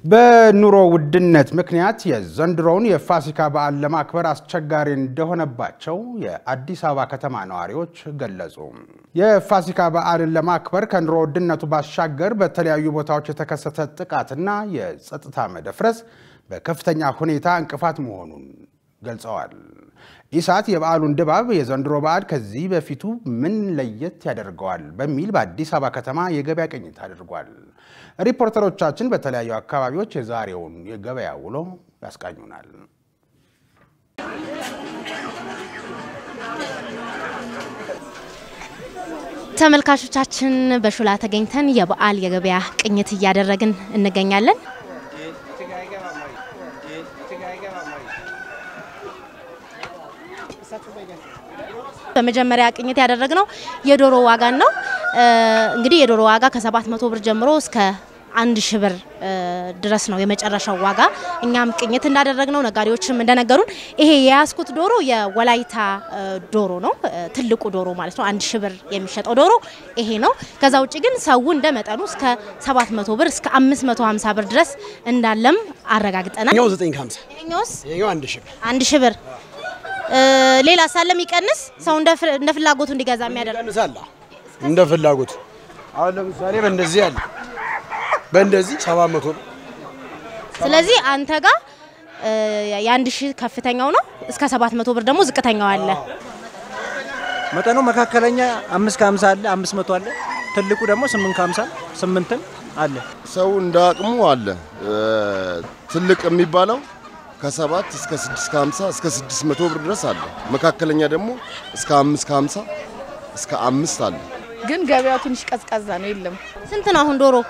በኑሮ ውድነት ምክንያት የዘንድሮውን የፋሲካ በዓል ለማክበር አስቸጋሪ እንደሆነባቸው የአዲስ አበባ ከተማ ነዋሪዎች ገለጹ። የፋሲካ በዓልን ለማክበር ከኑሮ ውድነቱ ባሻገር በተለያዩ ቦታዎች የተከሰተ ጥቃትና የጸጥታ መደፍረስ በከፍተኛ ሁኔታ እንቅፋት መሆኑን ገልጸዋል። ኢሳት የበዓሉን ድባብ የዘንድሮ በዓል ከዚህ በፊቱ ምን ለየት ያደርገዋል በሚል በአዲስ አበባ ከተማ የገበያ ቅኝት አድርጓል። ሪፖርተሮቻችን በተለያዩ አካባቢዎች የዛሬውን የገበያ ውሎ ያስቃኙናል። ተመልካቾቻችን በሾላ ተገኝተን የበዓል የገበያ ቅኝት እያደረግን እንገኛለን። በመጀመሪያ ቅኝት ያደረግነው የዶሮ ዋጋን ነው። እንግዲህ የዶሮ ዋጋ ከሰባት መቶ ብር ጀምሮ እስከ አንድ ሺህ ብር ድረስ ነው የመጨረሻው ዋጋ። እኛም ቅኝት እንዳደረግነው ነጋዴዎችም እንደነገሩን ይሄ የያዝኩት ዶሮ የወላይታ ዶሮ ነው፣ ትልቁ ዶሮ ማለት ነው። አንድ ሺህ ብር የሚሸጠው ዶሮ ይሄ ነው። ከዛ ውጭ ግን ሰው እንደ መጠኑ እስከ 700 ብር እስከ 550 ብር ድረስ እንዳለም አረጋግጠናል። ይኸኛው 9 ከ50 ይሄኛውስ ይኸኛው አንድ ሺህ ብር አንድ ሺህ ብር ሌላ ሳለ የሚቀንስ ሰው እንደ ፍላጎቱ እንዲገዛ የሚያደርግ ይቀንሳል እንደ ፍላጎቱ። አሁን ለምሳሌ በእንደዚህ አለ በእንደዚህ 700 ብር ስለዚህ አንተ ጋር የአንድ ሺህ ከፍተኛው ነው እስከ 700 ብር ደግሞ ዝቅተኛው አለ። መጠኑ መካከለኛ አምስት ከሀምሳ አለ፣ አምስት መቶ አለ። ትልቁ ደግሞ ስምንት ከሀምሳ ስምንትም አለ። ሰው እንደ አቅሙ አለ። ትልቅ የሚባለው ከሰባት እስከ ስድስት ከሀምሳ እስከ ስድስት መቶ ብር ድረስ አለ። መካከለኛ ደግሞ እስከ አምስት ከሀምሳ እስከ አምስት አለ። ግን ገበያው ትንሽ ቀዝቃዛ ነው። የለም ስንት ነው አሁን ዶሮ?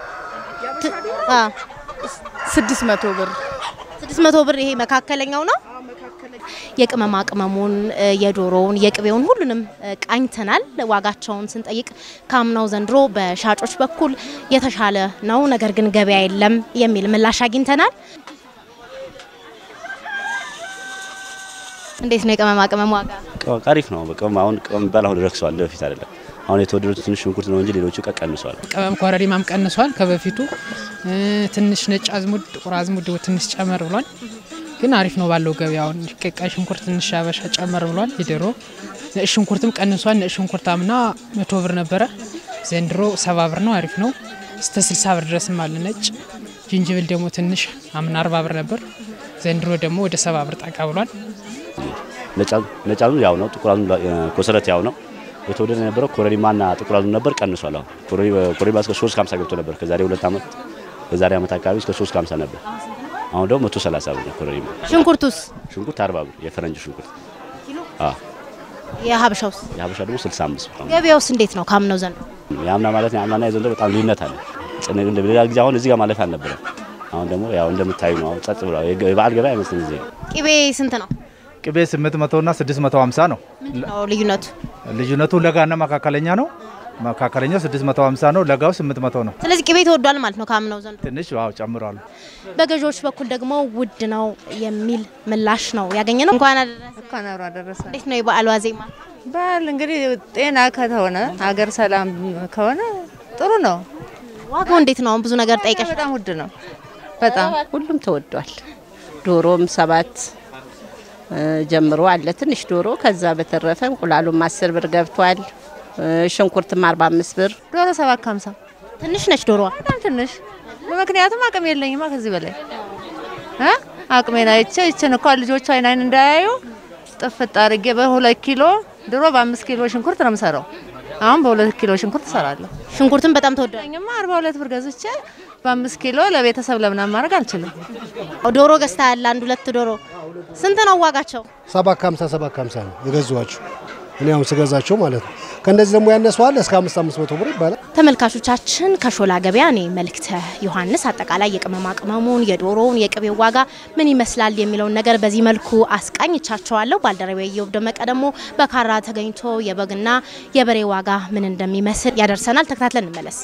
ስድስት መቶ ብር ስድስት መቶ ብር ይሄ መካከለኛው ነው። የቅመማ ቅመሙን፣ የዶሮውን፣ የቅቤውን ሁሉንም ቃኝተናል። ዋጋቸውን ስንጠይቅ ከአምናው ዘንድሮ በሻጮች በኩል የተሻለ ነው፣ ነገር ግን ገበያ የለም የሚል ምላሽ አግኝተናል። እንዴት ነው የቅመማ ቅመም ዋጋ? አሪፍ ነው። በቅመም አሁን ቅመም የሚባል አሁን ረክሰዋል፣ በፊት አይደለም። አሁን የተወደዱት ትንሽ ሽንኩርት ነው እንጂ ሌሎቹ ቀንሰዋል። ቅመም ኮረሪማም ቀንሷል ከበፊቱ። ትንሽ ነጭ አዝሙድ፣ ጥቁር አዝሙድ ትንሽ ጨመር ብሏል። ግን አሪፍ ነው ባለው ገበያውን። ቀይ ሽንኩርት ትንሽ አበሻ ጨመር ብሏል። የዶሮ ነጭ ሽንኩርትም ቀንሷል። ነጭ ሽንኩርት አምና መቶ ብር ነበረ፣ ዘንድሮ ሰባ ብር ነው። አሪፍ ነው። እስከ ስልሳ ብር ድረስም አለ ነጭ። ጅንጅብል ደግሞ ትንሽ አምና አርባ ብር ነበር፣ ዘንድሮ ደግሞ ወደ ሰባ ብር ጠጋ ብሏል። ነጭ አዝሙድ ያው ነው፣ ጥቁር አዝሙድ ኮሰረት ያው ነው። የተወደደ የነበረው ኮረሪማና ጥቁር አዝሙድ ነበር፣ ቀንሷል። አሁን ኮረሪማ እስከ 3 50 ገብቶ ነበር ከዛሬ ሁለት ዓመት ከዛሬ ዓመት አካባቢ እስከ 3 50 ነበር። አሁን ደግሞ 130 ብር ነው ኮረሪማ። ሽንኩርቱስ? ሽንኩርት 40 ብር የፈረንጅ ሽንኩርት። አዎ የሀበሻውስ? የሀበሻ ደግሞ 65 ብር። ገበያውስ እንዴት ነው ካምነው ዘንድሮ? የአምና ማለት የአምናና የዘንድሮ በጣም ልዩነት አለ። ሌላ ጊዜ አሁን እዚህ ጋር ማለፍ አልነበረም። አሁን ደግሞ ያው እንደምታዩ ነው። አሁን ጸጥ ብሏል። የበዓል ገበያ አይመስልም። ጊዜ ቅቤ ስንት ነው? ቅቤ 800 እና 650 ነው ነው ልዩነቱ። ልዩነቱ ለጋና መካከለኛ ነው። መካከለኛው 650 ነው፣ ለጋው 800 ነው። ስለዚህ ቅቤ ተወዷል ማለት ነው ካምነው ዘንድሮ። ትንሽ ዋው ጨምሯል። በገዢዎች በኩል ደግሞ ውድ ነው የሚል ምላሽ ነው ያገኘ ነው። እንኳን አደረሰ። እንኳን አብሮ አደረሰ። እንዴት ነው የበዓል ዋዜማ? በዓል እንግዲህ ጤና ከተሆነ ሀገር ሰላም ከሆነ ጥሩ ነው። ዋጋው እንዴት ነው? አሁን ብዙ ነገር ጠይቀሽ። በጣም ውድ ነው። በጣም ሁሉም ተወዷል። ዶሮም ሰባት ጀምሮ አለ ትንሽ ዶሮ። ከዛ በተረፈ እንቁላሉም አስር ብር ገብቷል። ሽንኩርትም አርባ አምስት ብር ዶሮ ሰባት ከሀምሳ ትንሽ ነች ዶሮዋ፣ በጣም ትንሽ። ምክንያቱም አቅም የለኝማ ከዚህ በላይ እ አቅሜን አይቼ ይችን እኳ ልጆቹ አይን አይን እንዳያዩ ጥፍጥ አድርጌ በሁለት ኪሎ ድሮ በአምስት ኪሎ ሽንኩርት ነው የምሰራው። አሁን በሁለት ኪሎ ሽንኩርት እሰራለሁ። ሽንኩርትም በጣም ተወዷል። ኝማ አርባ ሁለት ብር ገዝቼ በአምስት ኪሎ ለቤተሰብ ለምናምን ማድረግ አልችልም። ዶሮ ገዝታ ያለ አንድ ሁለት ዶሮ ስንት ነው ዋጋቸው? ሰባት ከሀምሳ ሰባት ከሀምሳ ነው የገዛኋቸው እኔ አሁን ስገዛቸው ማለት ነው። ከእነዚህ ደግሞ ያነሰዋል እስከ አምስት አምስት መቶ ብር ይባላል። ተመልካቾቻችን ከሾላ ገበያ እኔ መልእክተ ዮሐንስ አጠቃላይ የቅመማ ቅመሙን፣ የዶሮውን፣ የቅቤው ዋጋ ምን ይመስላል የሚለውን ነገር በዚህ መልኩ አስቃኝቻቸዋለሁ። ባልደረቤ ኢዮብ ደመቀ ደግሞ በካራ ተገኝቶ የበግና የበሬ ዋጋ ምን እንደሚመስል ያደርሰናል። ተከታትለን እንመለስ።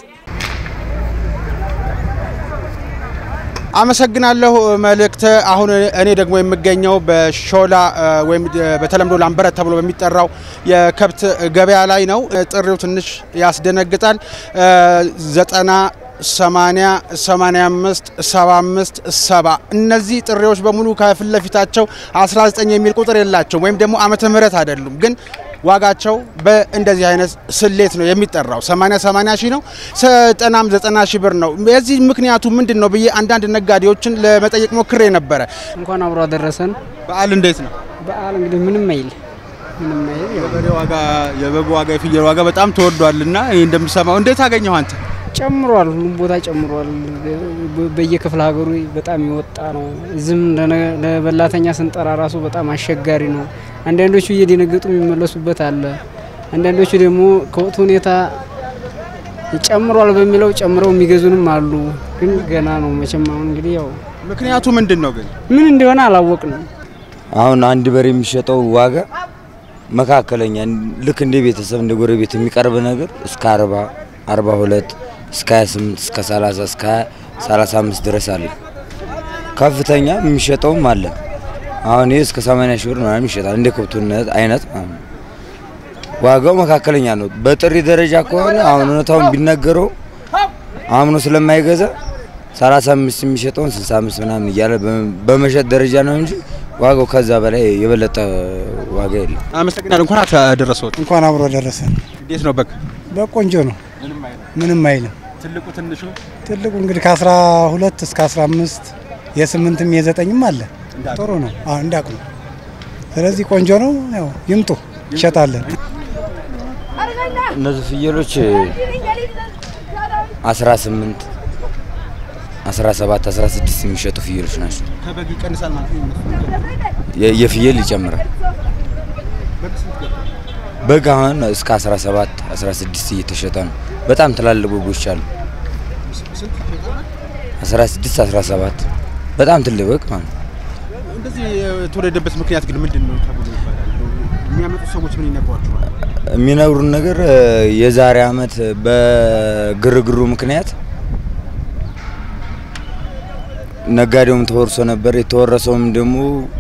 አመሰግናለሁ መልእክት። አሁን እኔ ደግሞ የምገኘው በሾላ ወይም በተለምዶ ላምበረት ተብሎ በሚጠራው የከብት ገበያ ላይ ነው። ጥሪው ትንሽ ያስደነግጣል። ዘጠና 80 85 75 70 እነዚህ ጥሪዎች በሙሉ ከፊት ለፊታቸው 19 የሚል ቁጥር የላቸውም ወይም ደግሞ ዓመተ ምህረት አይደሉም ግን ዋጋቸው በእንደዚህ አይነት ስሌት ነው የሚጠራው። 80 80 ሺህ ነው፣ ዘጠናም 90 ሺህ ብር ነው። የዚህ ምክንያቱ ምንድን ነው ብዬ አንዳንድ ነጋዴዎችን ለመጠየቅ ሞክሬ ነበረ። እንኳን አብሮ አደረሰን። በዓል እንዴት ነው? በዓል እንግዲህ ምንም አይል ምንም አይል የበሬ ዋጋ፣ የበግ ዋጋ፣ የፍየል ዋጋ በጣም ተወዷልና ይህ እንደምሰማው እንዴት አገኘው አንተ? ጨምሯል። ሁሉም ቦታ ጨምሯል። በየክፍለ ሀገሩ በጣም የወጣ ነው። እዚህም ለበላተኛ ስንጠራ ራሱ በጣም አስቸጋሪ ነው። አንዳንዶቹ እየደነገጡ የሚመለሱበት አለ። አንዳንዶቹ ደግሞ ከወቅቱ ሁኔታ ጨምሯል በሚለው ጨምረው የሚገዙንም አሉ። ግን ገና ነው መቼም። አሁን እንግዲህ ያው ምክንያቱ ምንድን ነው ግን ምን እንደሆነ አላወቅንም። አሁን አንድ በሬ የሚሸጠው ዋጋ መካከለኛ ልክ እንደ ቤተሰብ እንደ ጎረቤት የሚቀርብ ነገር እስከ 40 42 እስከ 28 እስከ 30 እስከ 35 ድረስ አለ። ከፍተኛ የሚሸጠውም አለ። አሁን ይህ እስከ 80 ሺህ ብር ምናምን ይሸጣል። እንደ ከብቱነት አይነት ማለት ነው። ዋጋው መካከለኛ ነው። በጥሪ ደረጃ ከሆነ አሁን እውነታውን ቢነገረው አምኖ ስለማይገዛ 35 የሚሸጠውን 65 ምናምን እያለ በመሸጥ ደረጃ ነው እንጂ ዋጋው ከዛ በላይ የበለጠ ዋጋ የለም። አመሰግናለሁ። እንኳን አደረሰዎት። እንኳን አብሮ ደረሰን። እንዴት ነው በግ? በቆንጆ ነው፣ ምንም አይልም። ትልቁ ትንሹ ትልቁ እንግዲህ ከ12 እስከ 15 የስምንትም የዘጠኝም አለ። ጥሩ ነው እንዳቅሙ። ስለዚህ ቆንጆ ነው። ያው ይምጡ ይሸጣለን። እነዚህ ፍየሎች 18 17 16 የሚሸጡ ፍየሎች ናቸው። ከበግ ይቀንሳል ማለት ነው። የ- የፍየል ይጨምራል። በግ አሁን እስከ 17 16 እየተሸጠ ነው። በጣም ትላልቅ በጎች አሉ። 16 17 በጣም ትልቅ በግ ማለት ነው። እንደዚህ የተወደደበት ምክንያት ግን ምንድን ነው ተብሎ ይባላል? የሚያመጡት ሰዎች ምን ይነግሯቸዋል? የሚነግሩን ነገር የዛሬ አመት በግርግሩ ምክንያት ነጋዴውም ተወርሶ ነበር። የተወረሰውም ደግሞ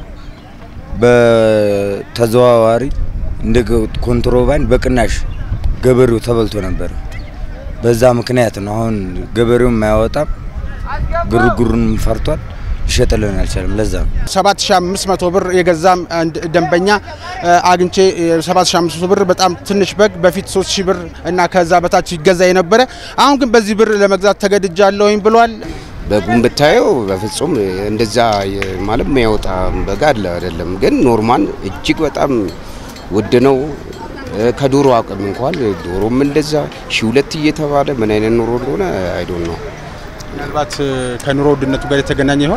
በተዘዋዋሪ እንደ ኮንትሮባንድ በቅናሽ ገበሬው ተበልቶ ነበር። በዛ ምክንያት ነው አሁን ገበሬውም አያወጣም፣ ግርግሩንም ፈርቷል፣ ሊሸጥልን አልቻለም። ለዛ ነው 7500 ብር የገዛም አንድ ደንበኛ አግኝቼ 7500 ብር በጣም ትንሽ በግ በፊት 3000 ብር እና ከዛ በታች ይገዛ የነበረ አሁን ግን በዚህ ብር ለመግዛት ተገድጃለሁኝ ብሏል። በጉን ብታየው በፍጹም እንደዛ ማለት የሚያወጣ በግ አለ አይደለም። ግን ኖርማል እጅግ በጣም ውድ ነው። ከዶሮ አቅም እንኳን ዶሮም እንደዛ ሺ ሁለት እየተባለ ምን አይነት ኑሮ እንደሆነ አይዶን ነው። ምናልባት ከኑሮ ውድነቱ ጋር የተገናኘ ይሆን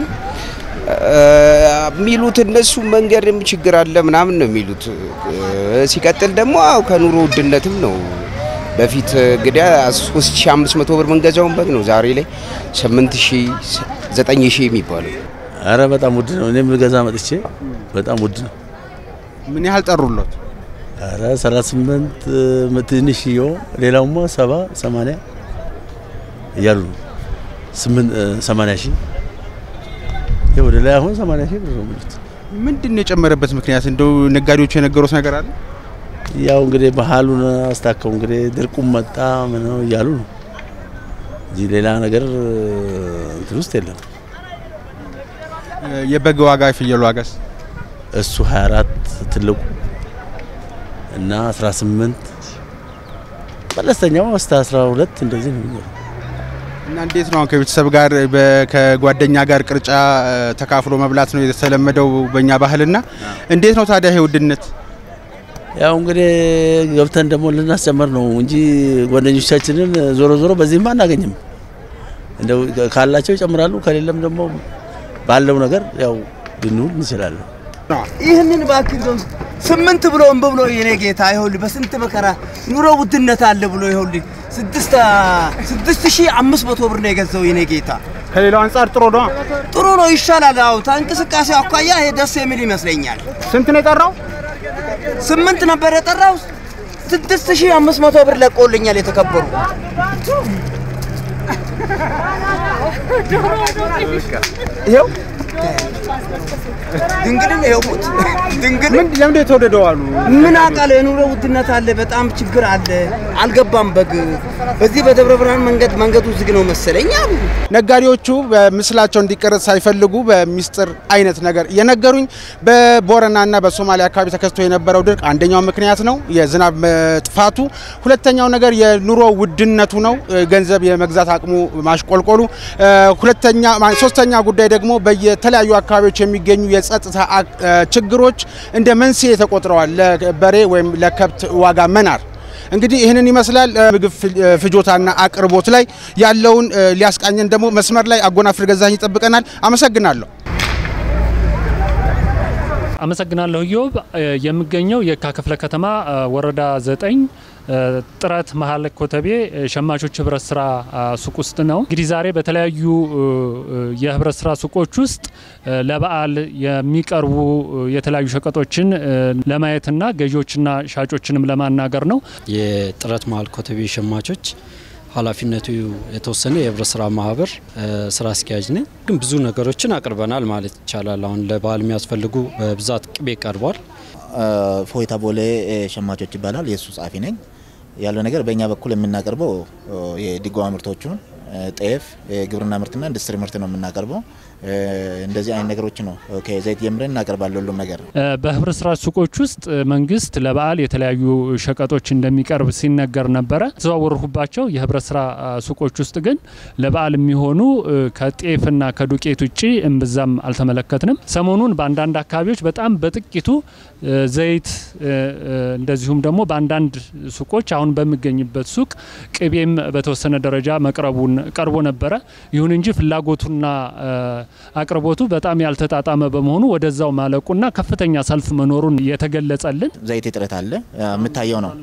የሚሉት እነሱ መንገድም ችግር አለ ምናምን ነው የሚሉት። ሲቀጥል ደግሞ አዎ ከኑሮ ውድነትም ነው። በፊት እንግዲህ 3500 ብር የምንገዛውን በግ ነው ዛሬ ላይ 8000 9000 የሚባለው። አረ በጣም ውድ ነው። እኔ የምገዛ መጥቼ በጣም ውድ ነው። ምን ያህል ጠሩሎት? አረ 38 ትንሽዬው ሌላውማ 70 80 እያሉ ነው። 8 80 ሺህ ይሄ ወደ ላይ አሁን 80 ሺህ ብር ነው የሚሉት። ምንድን ነው የጨመረበት ምክንያት? እንደው ነጋዴዎቹ የነገሩት ነገር አለ? ያው እንግዲህ ባህሉን አስታከው እንግዲህ ድርቁም መጣ ምን ነው እያሉ ነው እንጂ ሌላ ነገር እንትን ውስጥ የለም። የበግ ዋጋ የፍየል ዋጋስ? እሱ 24 ትልቁ እና 18 መለስተኛው እስከ 12 እንደዚህ ነው የሚኖረው። እና እንዴት ነው አሁን ከቤተሰብ ጋር በ- ከጓደኛ ጋር ቅርጫ እ፣ ተካፍሎ መብላት ነው የተለመደው በእኛ ባህልና፣ እንዴት ነው ታዲያ ይሄ ውድነት? ያው እንግዲህ ገብተን ደግሞ ልናስጨምር ነው እንጂ ጓደኞቻችንን ዞሮ ዞሮ በዚህም አናገኝም። እንደው ካላቸው ይጨምራሉ፣ ከሌለም ደግሞ ባለው ነገር ያው ልንውል እንችላለን። ይህንን እባክህ እንደው ስምንት ብሎ እምቢ ብሎ የኔ ጌታ ይኸውልህ በስንት መከራ ኑሮ ውድነት አለ ብሎ ይኸውልህ ስድስት ስድስት ሺህ አምስት መቶ ብር ነው የገዛው የኔ ጌታ። ከሌላው አንጻር ጥሩ ነው። ጥሩ ነው ይሻላል። አዎ ከእንቅስቃሴ አኳያ ይሄ ደስ የሚል ይመስለኛል። ስንት ነው የጠራው? ስምንት ነበር የጠራው። ስድስት ሺህ አምስት መቶ ብር ለቆልኛል የተከበሩ ይኸው ድንግልን ይኸውት ድንግል ለምንድን የተወደደው አሉ? ምን አውቃለሁ። የኑሮ ውድነት አለ፣ በጣም ችግር አለ። አልገባም። በግ በዚህ በደብረ ብርሃን መንገድ መንገዱ ዝግ ነው መሰለኝ አሉ። ነጋዴዎቹ በምስላቸው እንዲቀረጽ ሳይፈልጉ በሚስጥር አይነት ነገር እየነገሩኝ በቦረናና በሶማሊያ አካባቢ ተከስቶ የነበረው ድርቅ አንደኛው ምክንያት ነው፣ የዝናብ መጥፋቱ። ሁለተኛው ነገር የኑሮ ውድነቱ ነው፣ ገንዘብ የመግዛት አቅሙ ማሽቆልቆሉ። ሁለተኛ ሶስተኛ ጉዳይ ደግሞ በየተለያዩ አካባቢዎች የሚገኙ የጸጥታ ችግሮች እንደ መንስኤ ተቆጥረዋል ለበሬ ወይም ለከብት ዋጋ መናር። እንግዲህ ይህንን ይመስላል። ምግብ ፍጆታና አቅርቦት ላይ ያለውን ሊያስቃኘን ደግሞ መስመር ላይ አጎናፍር ገዛኝ ይጠብቀናል። አመሰግናለሁ። አመሰግናለሁ ኢዮብ። የምገኘው የካ ክፍለ ከተማ ወረዳ ዘጠኝ ጥረት መሀል ኮተቤ ሸማቾች ህብረት ስራ ሱቅ ውስጥ ነው። እንግዲህ ዛሬ በተለያዩ የህብረት ስራ ሱቆች ውስጥ ለበዓል የሚቀርቡ የተለያዩ ሸቀጦችን ለማየትና ገዢዎችና ሻጮችንም ለማናገር ነው። የጥረት መሀል ኮተቤ ሸማቾች ኃላፊነቱ የተወሰነ የህብረት ስራ ማህበር ስራ አስኪያጅ ነኝ። ግን ብዙ ነገሮችን አቅርበናል ማለት ይቻላል። አሁን ለበዓል የሚያስፈልጉ በብዛት ቅቤ ቀርቧል። ፎይታ ቦሌ ሸማቾች ይባላል። የእሱ ጸሐፊ ነኝ። ያለው ነገር በእኛ በኩል የምናቀርበው የድጎማ ምርቶቹን ጤፍ፣ የግብርና ምርትና ኢንዱስትሪ ምርት ነው የምናቀርበው። እንደዚህ አይነት ነገሮች ነው ከዘይት ጀምረን እናቀርባለን ሁሉም ነገር። በህብረት ስራ ሱቆች ውስጥ መንግስት ለበዓል የተለያዩ ሸቀጦች እንደሚቀርብ ሲነገር ነበረ። ተዘዋወርሁባቸው የህብረት ስራ ሱቆች ውስጥ ግን ለበዓል የሚሆኑ ከጤፍና ከዱቄት ውጭ እምብዛም አልተመለከትንም። ሰሞኑን በአንዳንድ አካባቢዎች በጣም በጥቂቱ ዘይት እንደዚሁም ደግሞ በአንዳንድ ሱቆች አሁን በሚገኝበት ሱቅ ቅቤም በተወሰነ ደረጃ መቅረቡን ቀርቦ ነበረ። ይሁን እንጂ ፍላጎቱና አቅርቦቱ በጣም ያልተጣጣመ በመሆኑ ወደዛው ማለቁና ከፍተኛ ሰልፍ መኖሩን የተገለጸልን ዘይት እጥረት አለ የምታየው ነው።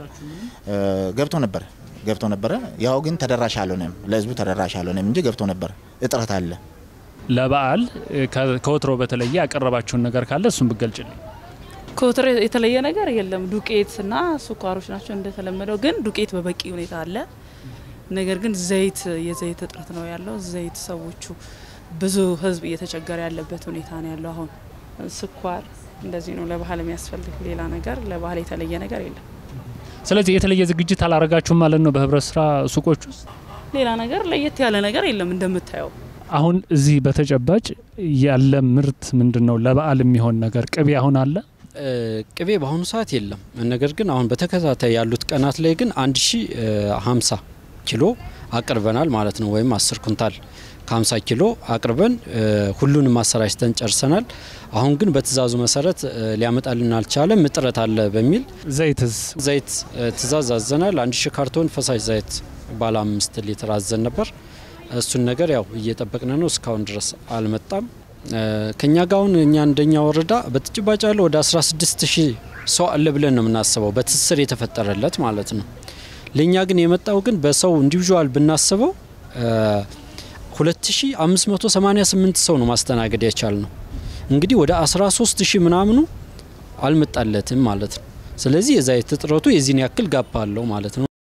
ገብቶ ነበር ገብቶ ነበረ። ያው ግን ተደራሽ አልሆነም፣ ለህዝቡ ተደራሽ አልሆነም እንጂ ገብቶ ነበር። እጥረት አለ። ለበዓል ከወትሮ በተለየ ያቀረባቸውን ነገር ካለ እሱን ብገልጭልኝ። ከወትሮ የተለየ ነገር የለም። ዱቄት እና ስኳሮች ናቸው እንደተለመደው፣ ግን ዱቄት በበቂ ሁኔታ አለ። ነገር ግን ዘይት የዘይት እጥረት ነው ያለው። ዘይት ሰዎቹ ብዙ ህዝብ እየተቸገረ ያለበት ሁኔታ ነው ያለው። አሁን ስኳር እንደዚህ ነው ለባህል የሚያስፈልግ ሌላ ነገር ለባህል የተለየ ነገር የለም። ስለዚህ የተለየ ዝግጅት አላረጋችሁም ማለት ነው በህብረት ስራ ሱቆች ውስጥ? ሌላ ነገር ለየት ያለ ነገር የለም እንደምታየው። አሁን እዚህ በተጨባጭ ያለ ምርት ምንድን ነው? ለበዓል የሚሆን ነገር ቅቤ አሁን አለ? ቅቤ በአሁኑ ሰዓት የለም። ነገር ግን አሁን በተከታታይ ያሉት ቀናት ላይ ግን አንድ ሺ ሀምሳ ኪሎ አቅርበናል ማለት ነው። ወይም አስር ኩንታል ከ50 ኪሎ አቅርበን ሁሉንም አሰራጭተን ጨርሰናል። አሁን ግን በትእዛዙ መሰረት ሊያመጣልን አልቻለም፣ እጥረት አለ በሚል ዘይትስ ዘይት ትእዛዝ አዘናል። አንድ ሺ ካርቶን ፈሳሽ ዘይት ባለ አምስት ሊትር አዘን ነበር። እሱን ነገር ያው እየጠበቅን ነው። እስካሁን ድረስ አልመጣም። ከኛ ጋር አሁን እኛ እንደኛ ወረዳ በተጨባጭ ያለው ወደ 16 ሺህ ሰው አለ ብለን ነው የምናስበው፣ በትስስር የተፈጠረለት ማለት ነው። ለእኛ ግን የመጣው ግን በሰው ኢንዲቪዥዋል ብናስበው 2588 ሰው ነው ማስተናገድ የቻል ነው። እንግዲህ ወደ 13 ሺህ ምናምኑ አልመጣለትም ማለት ነው። ስለዚህ የዘይት እጥረቱ የዚህን ያክል ጋፕ አለው ማለት ነው።